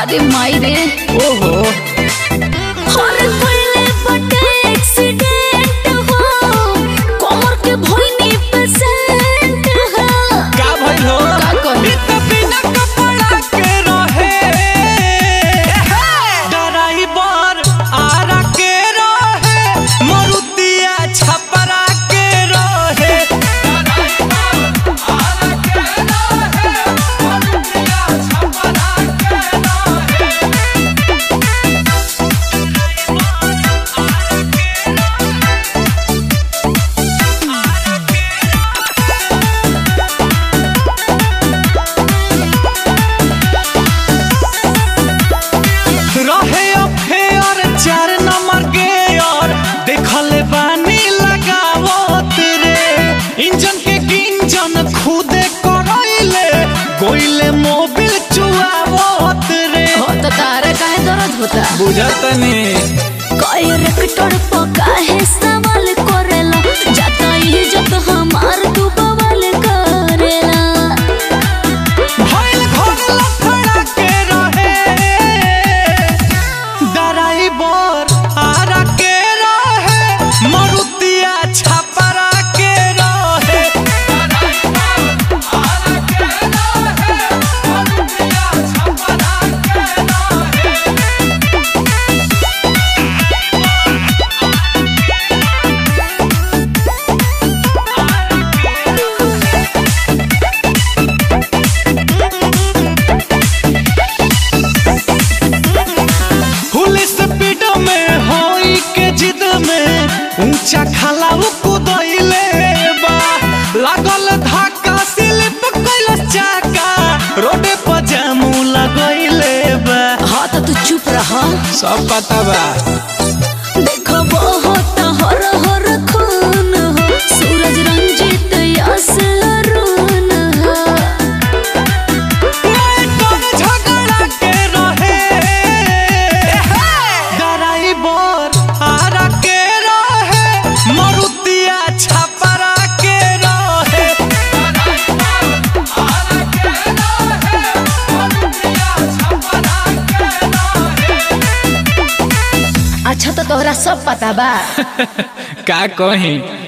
अरे माई रे ओहो हर कोइले बटे एक्सीडेंट हो कमर के भइनी पेशेंट हो का भइल हो का कही इत बिना कपड़ा के रहे ड्राइवर आरा के रहे मरुतिया छपरा के रहे रहे अफेयर चार नंबर के और देखले बानी लगावत रे इंजन के इंजन खुदे करैले गोइले मोबिल चुआवत रे हो तो तारा काहे दर्द होता बुझतनी कई रेक्टर पका है सवाल करेला जाता इज्जत हमार तू बवाल करेला भइल घर लफड़ा के रहे ड्राइवर आरा के रहे मरुतिया छपरा के रहे फुल स्पीड में होई के जिद में ऊंचा खाला कूदइले बा लागल धक्का स्लिप कइल चाका रोडे पर जामू लगइले बा हाँ तो तू चुप रहा सब पता बा देखो बहुत हर हर खून हो सूरज रंजित यस अरुण हो कौन झगड़ा के रहे ड्राइवर आरा के रहे मरुतिया छपरा के रहे अच्छा तो तोहरा सब पता बा का कही